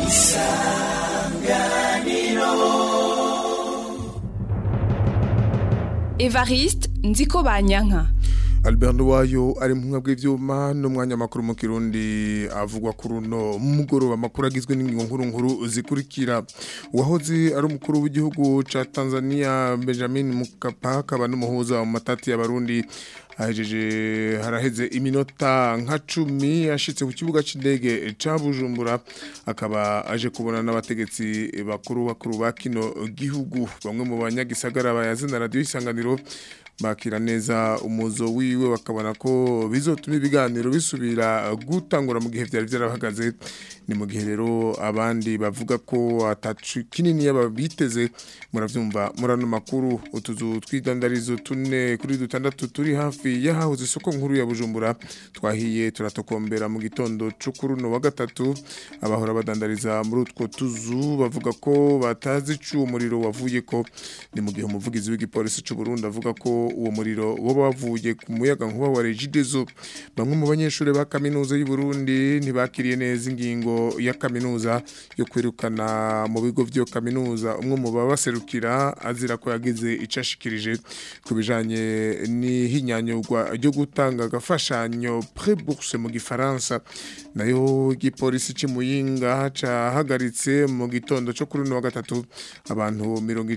evariste nziko banyanka Albert Nduwayo ari mu mwabwe vyuma n'umwanya makuru mu Kirundi avugwa kuri uno mugoroba makuru agizwe n'ingingo nkuru nkuru zikurikira uwahoze ari umukuru w'igihugu ca Tanzania Benjamin Mkapa akaba n'umuhuza mu matati y'abarundi ahejeje haraheze iminota nka cumi ashitse ku kibuga c'indege ca Bujumbura akaba aje kubona n'abategetsi bakuru bakuru ba kino gihugu bamwe mu banyagisagara bayazina radio isanganiro bakira neza umuzo wiwe bakabona ko bizotuma ibiganiro bisubira gutangura mu gihe byari byarahagaze ni mu gihe rero abandi bavuga ko atacu kinini yababiteze muravyumva murano makuru utuzu twidandarizo tune kuri dutandatu turi hafi yahahoze isoko nkuru ya Bujumbura twahiye turatokombera mu gitondo c'ukuruno wa gatatu abahora badandariza muri utwo tuzu bavuga ko batazi ico umuriro wavuye ko ni mu gihe umuvugizi w'igipolisi c'u Burundi avuga ko uwo muriro woba wavuye ku muyaga nkuba wa Regideso bamwe mu banyeshuri ba kaminuza y'u Burundi ntibakiriye neza ingingo ya kaminuza yo kwirukana mu bigo vyo kaminuza umwe mu babaserukira azira ko yagize icashikirije ku bijanye n'ihinyanyurwa ryo gutanga agafashanyo pré-bourse mu gifaransa nayo igipolisi c'imuyinga cahagaritse mu gitondo cyo kuri no wa gatatu abantu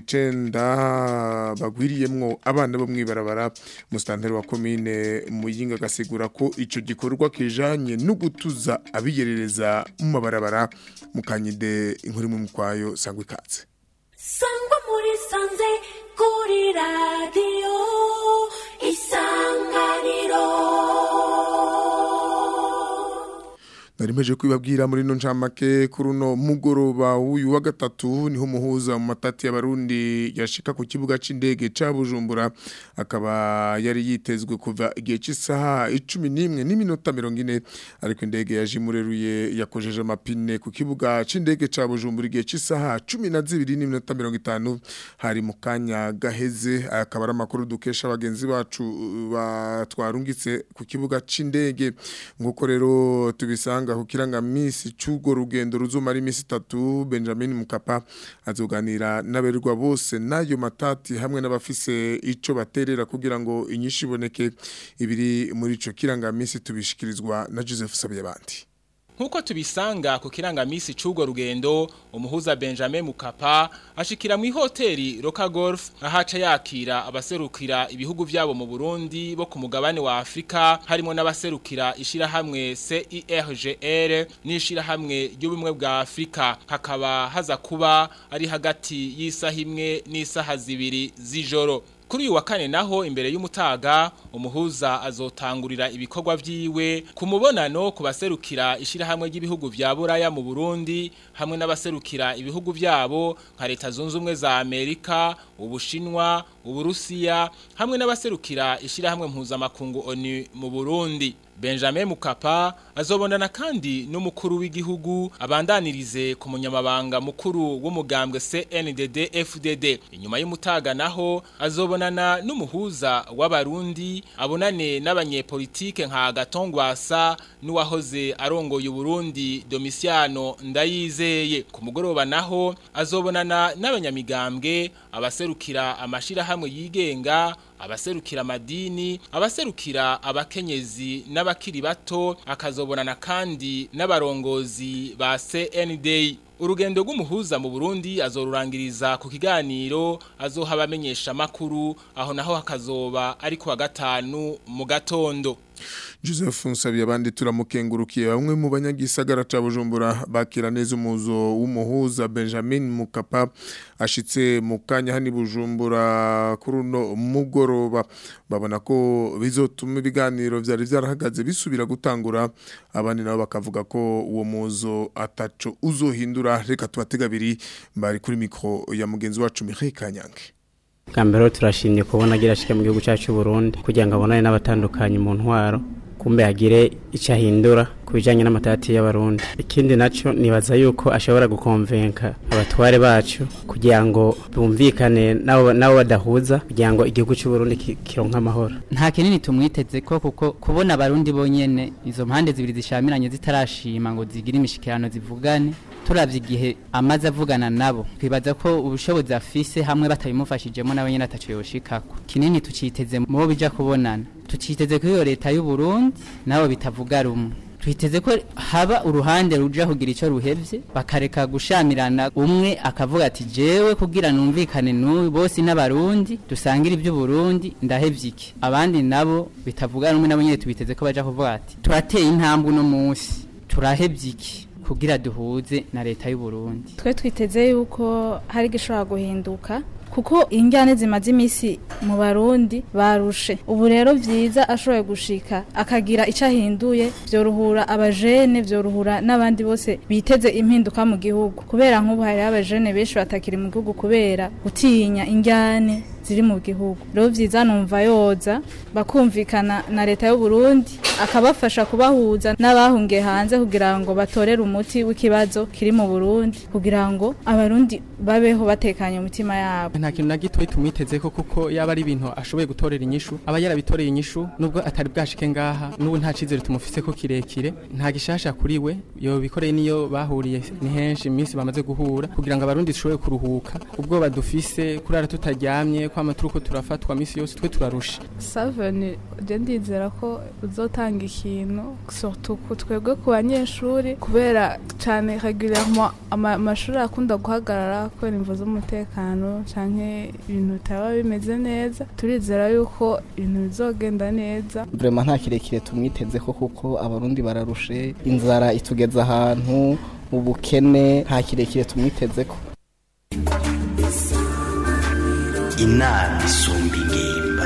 90 bagwiriyemwo abana bo mwibarabara mustanteri wa commune muyinga gasigura ko ico gikorwa kijanye no gutuza abiyerereza mu mabarabara mukanyide inkuru mu mukwayo sangwe katse sangwa muri sanze kuri radio isanganiro narimeje kwibabwira muri no ncamake kuri uno mugoroba w'uyu wa gatatu niho umuhuza mu matati y'abarundi yashika ku kibuga c'indege ca Bujumbura akaba yari yitezwe kuva igihe cy'isaha 11 n'iminota 40 ariko indege yaje mureruye yakojeje amapine ku kibuga c'indege ca Bujumbura igihe cy'isaha 12 n'iminota 50 hari mu kanya gaheze akaba ari amakuru dukesha abagenzi bacu batwarungitse ku kibuga c'indege nguko rero tubisanga ku kirangamisi cy'urwo rugendo ruzumara iminsi itatu Benjamin Mukapa azoganira n'aberwa bose n'ayo matati hamwe n'abafise ico baterera kugira ngo inyinshi iboneke ibiri muri ico kirangamisi tubishikirizwa na Joseph Sabiyabandi Nkuko tubisanga ku kirangamisi c'ugo rugendo umuhuza Benjamin Mukapa ashikira mu hoteli Roka Golf ahaca yakira abaserukira ibihugu vyabo mu Burundi bo ku mugabane wa Afrika harimo n'abaserukira ishira hamwe CIRGL n'ishira hamwe ry'ubumwe bwa Afrika hakaba haza kuba ari hagati y'isaha imwe n'isaha zibiri z'ijoro Kuri uyu wa kane naho imbere y'umutaga umuhuza azotangurira ibikorwa vyiwe ku mubonano ku baserukira ishirahamwe ry'ibihugu vya Buraya mu Burundi hamwe n'abaserukira ibihugu vyabo nka leta zunze ubumwe za Amerika, Ubushinwa, Uburusiya hamwe n'abaserukira ishirahamwe mpuzamakungu ONU mu Burundi. Benjamin Mukapa azobonana kandi n'umukuru w'igihugu abandanirize ku munyamabanga mukuru w'umugambwe CNDD FDD inyuma y'umutaga naho azobonana n'umuhuza w'abarundi abonane n'abanyepolitike nka Gatongwasa n'uwahoze arongoye Burundi Domiciano Ndayizeye ku mugoroba naho azobonana n'abanyamigambwe abaserukira amashira hamwe yigenga abaserukira amadini abaserukira abakenyezi n'abakiri bato akazobonana kandi n'abarongozi ba CND urugendo rw'umuhuza mu Burundi azorurangiriza ku kiganiro azoha abamenyesha makuru aho naho hakazoba ari ku wa gatanu mu gatondo Joseph Nsabiye abandi turamukengurukiye bamwe mu banyagisagara ca Bujumbura bakira neza umuzo w'umuhuza Benjamin Mukapa ashitse mu kanya hani Bujumbura kuri uno mugoroba babona ko bizotuma ibiganiro vyari vyarahagaze bisubira gutangura abandi nabo bakavuga ko uwo muzo ataco uzohindura reka tubategabiri bari kuri mikro ya mugenzi wacu Mireille Kanyange bwa mbere turashimye kubona agira ashike mu gihugu cyacu Burundi kugira ngo abonane n'abatandukanye mu ntwaro kumbe hagire icyo ahindura ku bijyanye n'amatati y'abarundi ikindi nacyo nibaza yuko ashobora gukonvenka abatware bacu kugira ngo bumvikane nabo badahuza kugira ngo igihugu cy'u Burundi kironke amahoro nta kinini tumwiteze ko kuko kubona abarundi bonyene izo mpande zibiri zishamiranye zitarashima ngo zigire imishikirano zivugane turavye igihe amaze avugana nabo twibaza ko ubushobozi afise hamwe batabimufashijemo nawe nyene ataco yoshikako kinini tuciteze mu bo bija kubonana tuciteze ko iyo leta y'u Burundi nabo bitavuga rumwe twiteze ko haba uruhande ruja kugira ico ruhevye bakareka gushamirana umwe akavuga ati jewe kugira numvikane n'uyu bose n'abarundi dusangira ibyo Burundi ndahevye iki abandi nabo bitavuga rumwe nabo nyene tubiteze ko baja kuvuga ati turateye intambwe uno munsi turahevye iki kugira duhuze na leta y'u Burundi twe twiteze yuko hari gishobora guhinduka kuko injyane zimaze iminsi mu barundi barushe ubu rero byiza ashoboye gushika akagira icyo ahinduye byorohura abajene byorohura n'abandi bose biteze impinduka mu gihugu kubera nk'ubu hariho abajene benshi batakiri mu gihugu kubera gutinya injyane ziri mu gihugu rero byiza numva yoza bakumvikana na leta y'u Burundi akabafasha kubahuza n'abahungiye hanze kugira ngo batorere umuti w'ikibazo kiri mu Burundi kugira ngo abarundi babeho batekanye umutima yabo nta kintu na gitoyi tumwitezeko kuko yaba ari ibintu ashoboye gutorera inyishu aba yarabitoreye inyishu nubwo atari bwashike ngaha n'ubu nta cizere tumufise ko kirekire nta gishasha kuri we yobikoreye niyo bahuriye ni henshi iminsi bamaze guhura kugira ngo abarundi dushobore kuruhuka ubwoba dufise kurara tutaryamye kwama turiko turafatwa misi yose twe turarusha saveni je ndizera ko uzotanga ikintu surtout ku twebwe ku banyeshuri kubera cane régulièrement amashuri akunda guhagarara kubera imvo z'umutekano canke ibintu bitaba bimeze neza turizera yuko ibintu bizogenda neza vraiment nta kirekire tumwitezeko kuko abarundi bararushe inzara itugeza ahantu ubukene nta kirekire tumwitezeko inama isumba ingimba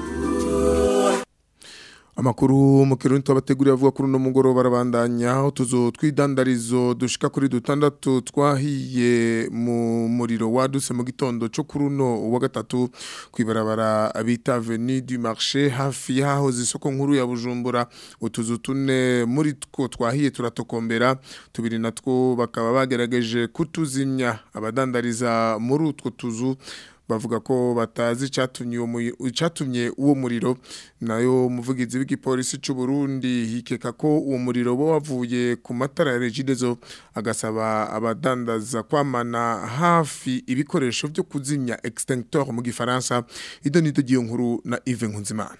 Amakuru mu kirundi twabateguriye avuga kuri uno mugoroba barabandanya utuzu twidandarizo dushika kuri dutandatu twahiye mu muriro waduse mu gitondo cyo kuri uno wa gatatu kwibarabara bita Avenue du Marché hafi yaho zisoko nkuru ya Bujumbura utuzu tune muri two twahiye turatokombera tubiri natwo bakaba bagerageje kutuzimya abadandariza muri utwo tuzu bavuga ko batazi icatumye uwo icatumye uwo muriro nayo umuvugizi w'igipolisi cy'u Burundi hikeka ko uwo muriro bo wavuye ku matara ya Regidezo agasaba abadandaza kwamana hafi ibikoresho byo kuzimya extincteur mu gifaransa idonido giyo nkuru na Yves Nkunzimana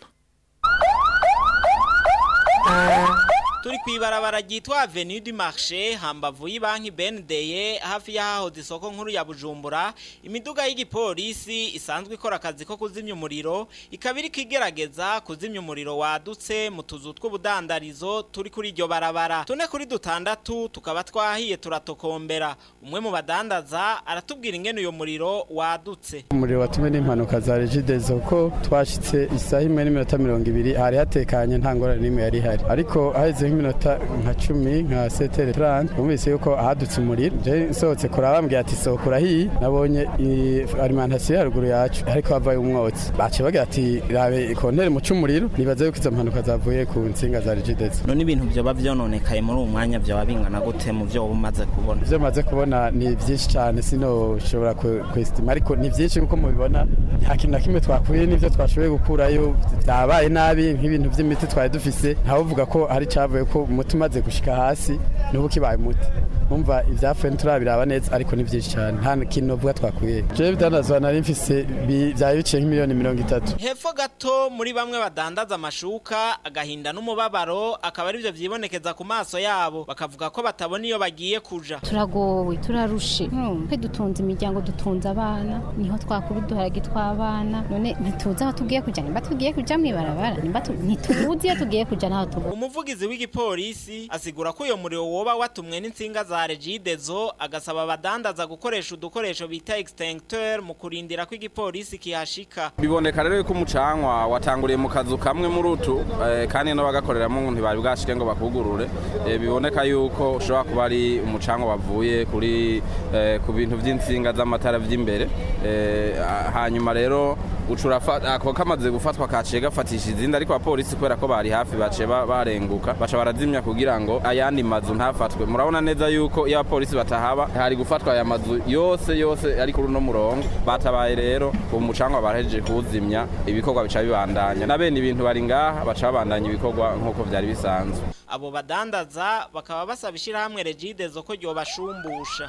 turi kwibarabara ryitwa Avenue du Marché hambavu y'ibanki BNDE hafi yaho isoko nkuru ya Bujumbura imiduga y'igipolisi isanzwe ikora akazi ko kuzimya umuriro ikaba iri kigerageza kuzimya umuriro wadutse mu tuzu tw'ubudandarizo turi kuri iryo barabara tune kuri dutandatu tukaba twahiye turatokombera umwe mu badandaza aratubwira ingene uyo muriro wadutse umuriro watumwe n'impanuka za Regidezo ko twashitse isaha imwe n'iminota mirongo ibiri hari hatekanye nta ngorane n'imwe yari ihari ariko haheze nk'iminota nka cumi nka setere turane numvise yuko ahadutse umuriro je nsohotse kuraba bambwiye ati sohoka urahiye nabonye alimentation haruguru yacu ariko havayo umwotsi baciye bagira ati rabe ikontere mu c'umuriro nibaza yuko izo mpanuka zavuye ku nsinga za Regidezo none ibintu vyoba vyononekaye muri uwo mwanya vyoba bingana gute mu vyo umaze kubona ivyo maze kubona ni vyinshi cane sinoshobora kwestima ariko ni vyinshi kuko mubibona nta kintu na kimwe twakuye n'ivyo twashoboye gukurayo vyabaye nabi nk'ibintu vy'imiti twari dufise ntawuvuga ko hari cavuye ko umuti umaze gushika hasi n'ubu kibaye umuti umva ivyapfuye nturabiraba neza ariko ni vyinshi cyane nta kintu novuga twakuye jewe bidandazwa nari mfise vyari biciye nk'imiliyoni mirongo itatu hepfo gato muri bamwe badandaza amashuka agahinda n'umubabaro akaba arivyo vyibonekeza ku maso yabo bakavuga ko batabona iyo bagiye kuja turagowe turarushe twe dutunze imiryango dutunze abana niho twakura uduharage tw'abana none ntituzi aho tugiye kuja nimba tugiye kuja mw'ibarabara nimba ntituzi iyo tugiye kuja n'aho tugiye umuvugizi w'igipolisi asigura ko uyo muriro woba watumwe n'insinga za regidezo agasaba abadandaza gukoresha udukoresho bita extincteur mu kurindira ko igipolisi kihashika biboneka rero ko umucanwa watanguriye mu kazu kamwe muri utu eh, kandi n'abagakoreramo ntibari bwashike ngo bakugurure eh, biboneka yuko ushobora kuba ari umucanwa wavuye kuri eh, ku bintu vy'insinga z'amatara vy'imbere eh, hanyuma rero ucura ako kamaze gufatwa kaciye gafatisha izindi ariko abapolisi kubera ko bari hafi baciye barenguka baca barazimya kugira ngo ayandi mazu ntafatwe murabona neza yuko iyo abapolisi batahaba hari gufatwa aya mazu yose yose ari kuri uno murongo batabaye rero uwo mucangwa barahejeje kuwuzimya ibikorwa bica bibandanya na bene ibintu bari ngaha baca babandanya ibikorwa nk'uko vyari bisanzwe abo badandaza bakaba basaba ishyirahamwe regidezo ko ryobashumbusha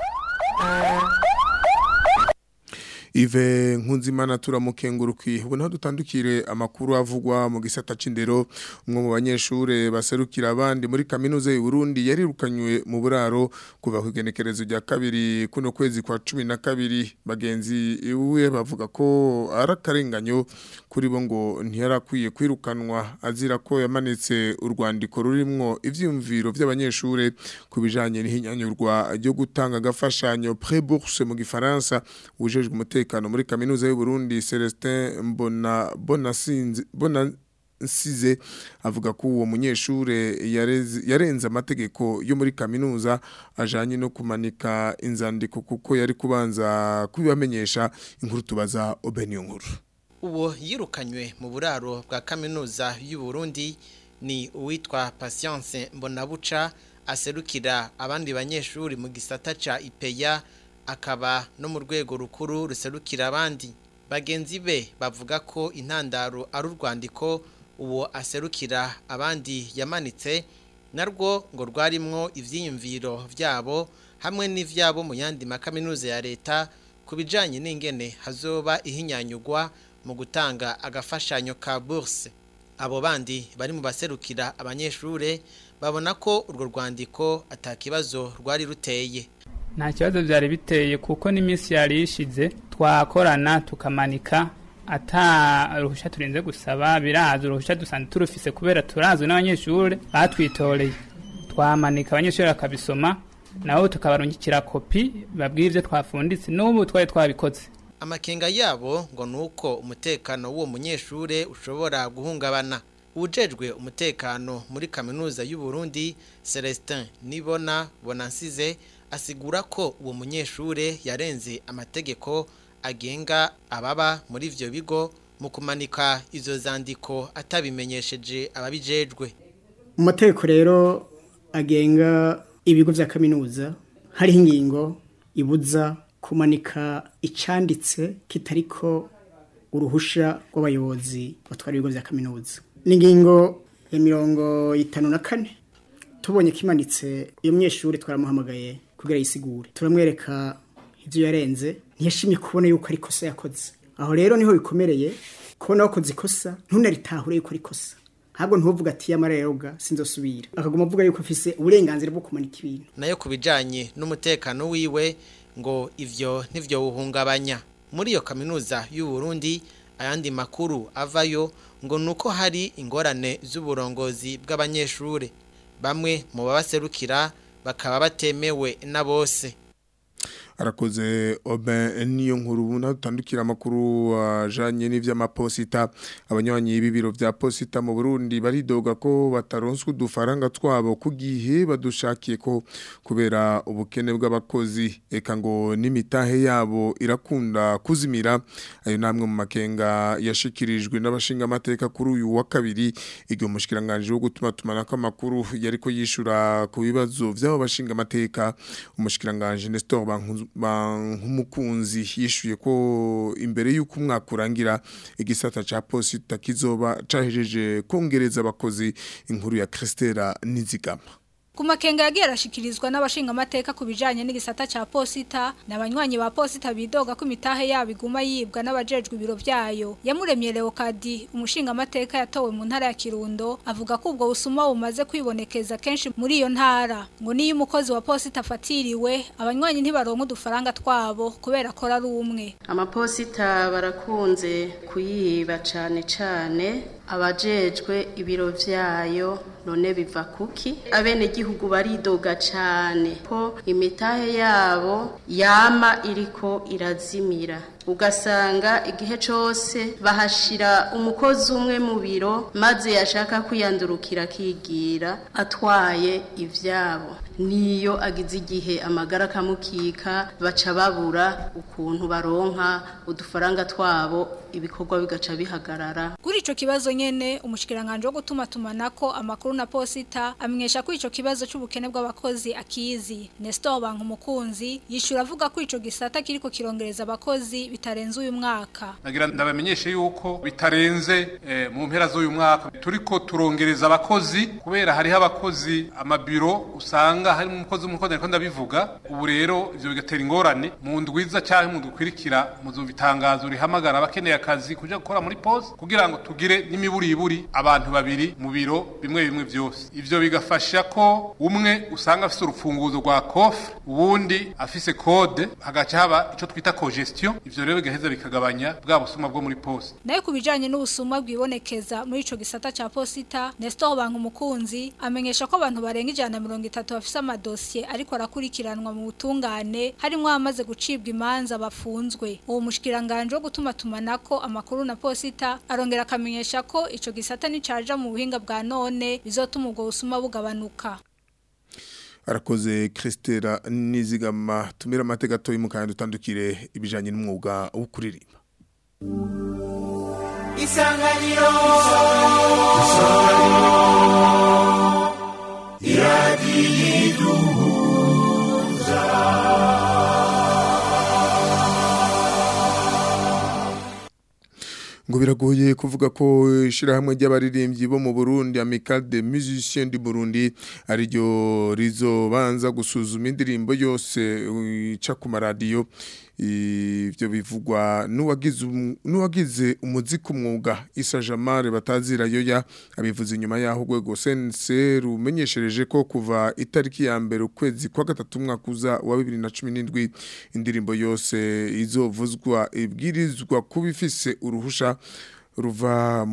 Ive nkunzimana turamukenguruki ubu naho dutandukire amakuru avugwa mu gisata c'indero umwe mu banyeshure baserukira abandi muri kaminuza y'u Burundi yarirukanywe mu buraro kuva ku igenekerezo rya kabiri kuno kwezi kwa cumi na kabiri bagenzi iwe bavuga ko ari akarenganyo kuri bo ngo ntiyarakwiye kwirukanwa azira ko yamanitse urwandiko rurimwo ivyiyumviro vy'abanyeshure ku bijanye n'ihinyanyurwa ryo gutanga agafashanyo pré-bourse mu gifaransa ujejwe umutekano muri kaminuza y'u Burundi Celestin Mbona Bonasinze Bona Size avuga ko uwo munyeshure yareze- yarenze amategeko yo muri kaminuza ajanye no kumanika inzandiko kuko yari kubanza kubibamenyesha inkuru tubaza Obeniyo nkuru uwo yirukanywe mu buraro bwa kaminuza y'u Burundi ni uwitwa Patience Mbonabuca aserukira abandi banyeshuri mu gisata ca IPEA akaba no mu rwego rukuru ruserukira abandi bagenzi be bavuga ko intandaro ari urwandiko uwo aserukira abandi yamanitse narwo ngo rwarimwo ivyiyumviro vyabo hamwe n'ivyabo mu yandi makaminuza ya leta ku bijanye n'ingene hazoba ihinyanyugwa mu gutanga agafashanyo ka bourse abo bandi bari mu baserukira abanyeshure babona ko urwo rwandiko atakibazo rwari ruteye nta kibazo byari biteye kuko n'iminsi yari ishize twakorana tukamanika ata ruhushya turinze gusaba biraza uruhushya dusanzwe turufise kubera turazwi n'abanyeshuri batwitoreye twamanika abanyeshuri bakabisoma nabo tukabarungikira kopi babwira ibyo twafunditse n'ubu twari twabikoze amakenga yabo ngo nuko umutekano w'uwo munyeshure ushobora guhungabana ujejwe umutekano muri kaminuza y'u Burundi Celestin Nibona Bonansize asigura ko uwo munyeshure yarenze amategeko agenga ababa muri ivyo bigo mu kumanika izo zandiko atabimenyesheje ababijejwe mu mategeko rero agenga ibigo vya kaminuza hariho ingingo ibuza kumanika icanditse kitariko uruhusha rw'abayobozi batwara ibigo vya kaminuza n'ingingo ya mirongo itanu na kane tubonye kimanitse iyo munyeshuri twaramuhamagaye kugira yisigure turamwereka ivyo yarenze ntiyashimye kubona yuko ari ikosa yakoze aho rero niho bikomereye kubona wakoze ikosa ntunaritahure yuko ari ikosa ntabwo ntuvuga ati yamareroga sinzosubira akaguma avuga yuko afise uburenganzira bwo kumanika ibintu nayo ku bijanye n'umutekano wiwe ngo ivyo ntivyo wuhungabanya muri iyo kaminuza y'u Burundi ayandi makuru avayo ngo nuko hari ingorane z'uburongozi bw'abanyeshure bamwe mu babaserukira bakaba batemewe na bose arakoze oben niyo nkuru natandukira amakuru ajanye n'ivy'amaposita abanywanyi b'ibiro vya posita mu Burundi baridoga ko bataronswe udufaranga twabo ku gihe badushakiye ko kubera ubukene bw'abakozi eka ngo n'imitahe yabo irakunda kuzimira ayo namwe mu makenga yashikirijwe n'abashinga amateka kuri uyu wa kabiri igihe umushikiranganje wo gutuma tumanako amakuru yariko yishura ku bibazo vy'abo bashinga amateka umushikiranganje Nestor Bankunzu nk'umukunzi yishuye ko imbere y'uko umwaka urangira igisata cya posita kizoba cyahejeje kongereza abakozi inkuru ya Christela Nizigama Ku makenga yagiye arashikirizwa n'abashinga amateka ku bijanye n'igisata ca posita n'abanywanyi ba posita bidoga ko imitahe yabo iguma yibwa n'abajejwe ibiro vyayo yamuremye Leokadi umushinga amateka yatowe mu ntara ya Kirundo avuga ko ubwo busuma bumaze kwibonekeza kenshi muri iyo ntara ngo niyo umukozi wa posita afatiriwe abanywanyi ntibaronka udufaranga twabo kubera ko ari umwe amaposita barakunze kuyiba cane cane abajejwe ibiro vyayo none biva kuki abene gihugu baridoga cane ko imitahe yabo yama iriko irazimira ugasanga igihe cyose bahashira umukozi umwe mu biro maze yashaka kwiyandurukira akigira atwaye ivyabo niyo agize igihe amagara akamukika baca babura ukuntu baronka udufaranga twabo ibikorwa bigaca bihagarara kuri ico kibazo nyene umushikiranganje wo gutuma tumanako amakuru na posita amenyesha ko ico kibazo c'ubukene bw'abakozi akizi Nestor Bankumukunzi yishura avuga ko ico gisata kiriko kirongereza abakozi bitarenze uyu mwaka nagira ndabamenyeshe yuko bitarenze eh, mu mpera z'uyu mwaka turiko turongereza abakozi kubera hariho abakozi amabiro usanga hari umukozi umukozi ariko ndabivuga ubu rero ivyo bigatera ingorane mu ndwiza cyangwa mu dukwirikira muzumva itangazo rihamagara abakeneye akazi kuja gukora muri pose kugira ngo tugire n'imiburiburi abantu babiri mu biro bimwe bimwe vyose ivyo bigafasha ko umwe usanga afise urufunguzo rwa kofre uwundi afise kode hagaca haba ico twita cogestion ivyo rero bigaheza bikagabanya bwa busuma bwo muri pose nayo ku bijanye n'ubusuma bwibonekeza muri ico gisata ca posita Nestor Banka umukunzi amenyesha ko abantu barenga ijana na mirongo itatu bafise amadosiye ariko arakurikiranwa mu butungane harimwo abamaze gucibwa imanza bafunzwe uwo mushikiranganje wo gutuma tumanako amakuru na posita arongera akamenyesha ko ico gisata nicaja mu buhinga bwa none bizotuma ubwo busuma bugabanuka arakoze Christera nizigama tumira amateka toyi mu kandi utandukire ibijanye n'umwuga wo kuririmba isanganiro iradiyiduhuza ngo biragoye kuvuga ko ishirahamwe ry'abaririmbyi bo mu Burundi Amical des Musiciens du Burundi ariryo rizobanza gusuzuma indirimbo yose ica ku maradiyo ivyo bivugwa n'uwagize n'uwagize umuziki umwuga Isa Jamare batazira yoya abivuze inyuma yaho rwego sense rumenyeshereje ko kuva itariki ya mbere ukwezi kwa gatatu umwaka uza wa 2017 indirimbo yose izovuzwa ibwirizwa kuba ifise uruhusha ruva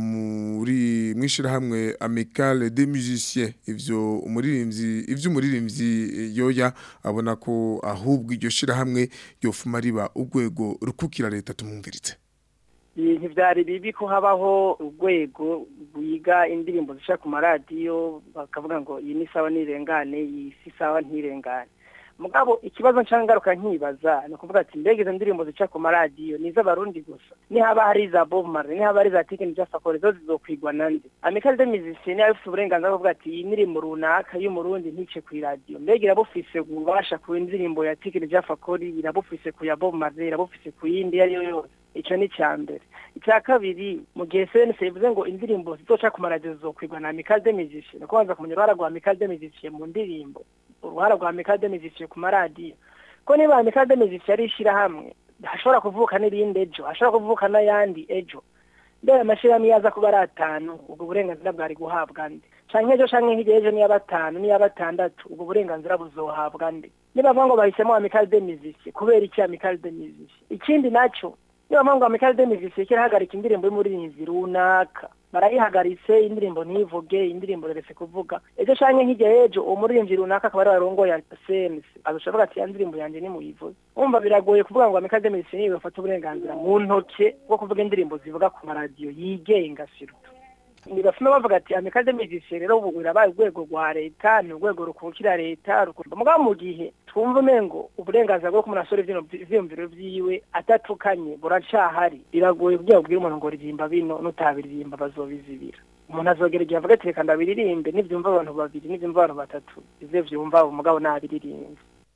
muri mwishirahamwe Amical des Musiciens ivyo umuririmbyi ivyo umuririmbyi yoya abona ko ahubwo iryo shirahamwe yofuma riba urwego rukukira leta tumumviritse ibintu byari bibi ko habaho urwego rwiga indirimbo zisha ku maradiyo bakavuga ngo iyi ni sawa nirengane iyi si sawa ntirengane mugabo ikibazo ncangaruka nkibaza ni ukuvuga ati mbega izo ndirimbo zica ku maradiyo ni iz'abarundi gusa nihaba hari iza bob marley nihaba hari iza tikeni jasakore zo zizokwigwa nande amikali de musicien niyo afite uburenganzira bwo kuvuga ati iyi ndirimbo runaka y'umurundi ntice ku iradiyo mbega irabufise ububasha ku indirimbo ya tikeni jasakore irabufise ku ya bob marley irabufise ku yindi iyo ari yo yose icyo ni icya mbere icya kabiri mu gihe sense bivuze ngo indirimbo zizoca ku maradiyo zizokwigwa na amikali de musicien ni ukubanza kumenya uruhara rwa amikali de musicien mu ndirimbo uruhara rwa amikali de musicien ku maradiyo ko niba amikali de musicien ari ishyirahamwe hashobora kuvuka n'irindi ejo hashobora kuvuka n'ayandi ejo mbere amashyirahamwe iyo aza kuba ari atanu ubwo burenganzira bwari guhabwa nde canke ejo canke hirya ejo niya batanu niya batandatu ubwo burenganzira buzohabwa nde niba bavuga ngo bahisemo amikali de musicien kubera iki amikali de musicien ikindi naco niba mpamvu amikali de musicien kirahagarika indirimbo y'umuririmbyi runaka barayihagaritse indirimbo ntivuge indirimbo reretse kuvuga ejo canke nk'ijya ejo uwo muririmbyi runaka akaba ari warongo ya sense azoshavuga ati ya ndirimbo yanje nimuyivuze umva biragoye kuvuga ngo amikali de musicien niwe bafata uburenganzira mu ntoke bwo kuvuga indirimbo zivuga ku maradiyo yigenga siruta nibafuma bavuga ati amikali de musicien rero ubu birabaye urwego rwa leta ni urwego rukukira leta rukumva mugabo mu gihe twumva umengo uburenganzira bwo kumuna asore ivyiyumviro vyiwe atatukanye buracahari biragoye kugira ubwire umuntu ngo ririmba bino nutabiririmba bazobizibira umuntu azogera igihe avuga ati reka ndabiririmbe nivyumva abantu babiri nivyumva abantu batatu ivyo vyumva umugabo nabiririmbe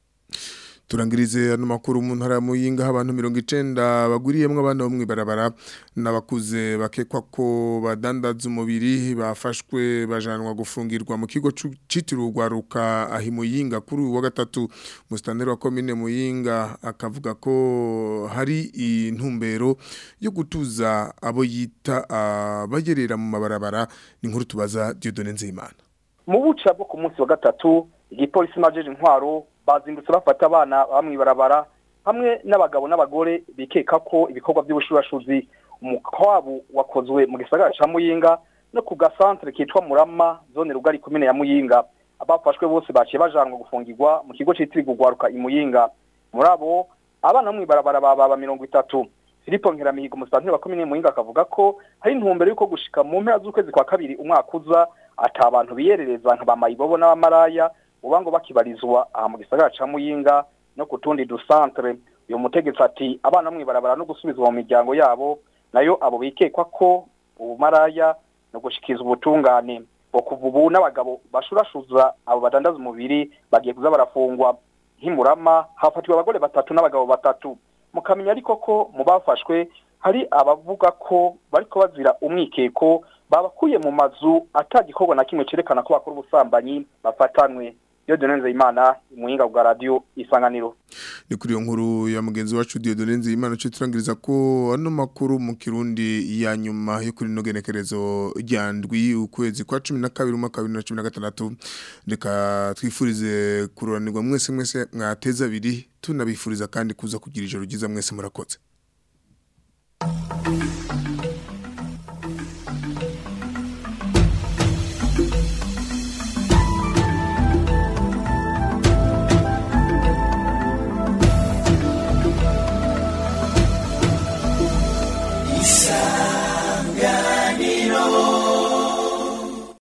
turangirize ano makuru mu ntara ya Muyinga aho abantu 90 baguriyemwe abana bo mwibarabara nabakuze bakekwa ko badandaza umubiri bafashwe bajanwa gufungirwa mu kigo citiriwe rwaruka ahi Muyinga kuri uwa gatatu mustandero wa commune Muyinga akavuga ko hari intumbero yo gutuza abo yita abagerera mu mabarabara ni nkuru tubaza Dieudonne Nzimana mu buca bwo ku munsi wa gatatu igipolisi majeje intwaro bazindutse bafata abana bamwibarabara hamwe n'abagabo n'abagore bikeka ko ibikorwa by'ubushurashuzi umukwabo wakozwe mu gisagara ca Muyinga no ku gasantre kitwa Murama zone rugari komine ya Muyinga abafashwe bose baciye bajanwa gufungirwa mu kigo citiriwe gwaruka i Muyinga muri abo abana bamwibarabara baba mirongo itatu Filipo Nkeramihigo umusantere wa komine Muyinga akavuga ko hari intumbero yuko gushika mu mpera z'ukwezi kwa kabiri umwaka uza ata abantu biyerereza nka bamayibobo n'abamaraya uba ngo bakibarizwa aha mu gisagara ca Muyinga no ku tundi dusantre uyu mutegetsi ati abana mwibarabara no gusubizwa mu miryango yabo nayo abo bikekwa ko ubumaraya no gushikiza ubutungane bo kuva ubu n'abagabo bashurashuza abo badandaza umubiri bagiye kuza barafungwa nk'imurama hafatiwe abagore batatu n'abagabo batatu mukamenya ariko ko mu bafashwe hari abavuga ko bariko bazira umwikeko babakuye mu mazu atagikorwa na kimwe cerekana ko bakora ubusambanyi bafatanwe Dieudonne Nzeyimana umuhinga bwa radio isanganiro ni kuri iyo nkuru ya mugenzi wacu Dieudonne Nzeyimana cyo turangiriza ko ano makuru mu kirundi ya nyuma yo kuri no genekerezo ryandwi ukwezi kwa 12 umwaka wa 2016 reka twifurize kururanirwa mwese mwese mwateza abiri tunabifuriza kandi kuza kugira ijoro ryiza mwese murakoze